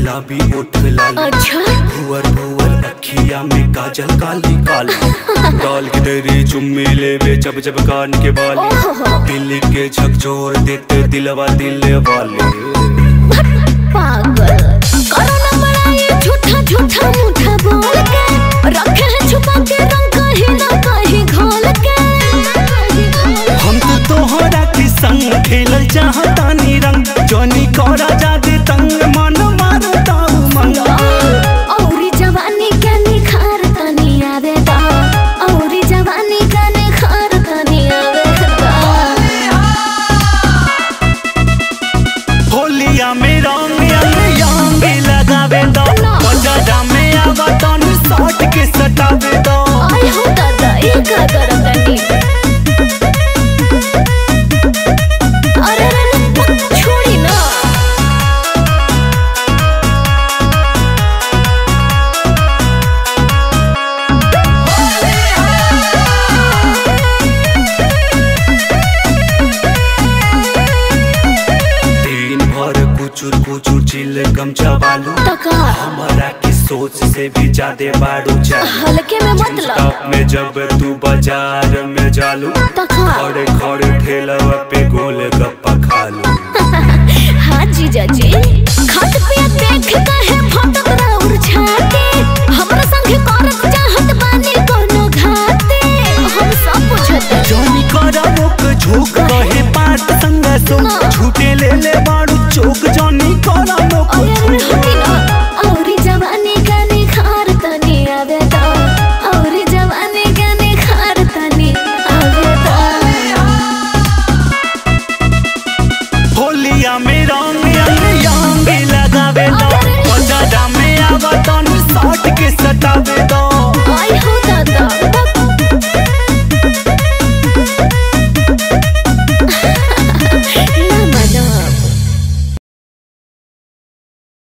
गुलाबी ओठ लाल अच्छा भुअर भुअर अखिया में काजल काली काली डाल के तेरी चुम्मी लेवे जब जब कान के बाली ओहो। दिल के झकझोर देते दिलवा दिल वाले पागल करो ना बड़ाई झूठा झूठा मुठा बोल के रखे है छुपा के रंग कहीं ना कहीं घोल के हम तो तोहरा के संग खेलल चाहतानी रंग जनी करा जादे तंग मन मारता उमंग औरी जवानी के निखार तनी आवे दा औरी जवानी के निखार तनी आवे दा होलिया में रंग अंग यांग लगावे दो ना। मजा में आवा तन साट के सटावे दो आई हो दादा ये का करम तनी अरे रे छोड़ी ना दिन भर कुचुर कुचुर चिल गमछा बालू तका हमारा की सोच से भी ज्यादा बाड़ू चालू हल्के में मतलब स्टॉप में जब तू बाजार में जालू तका खड़े खड़े ठेला पे गोल गप्पा खालू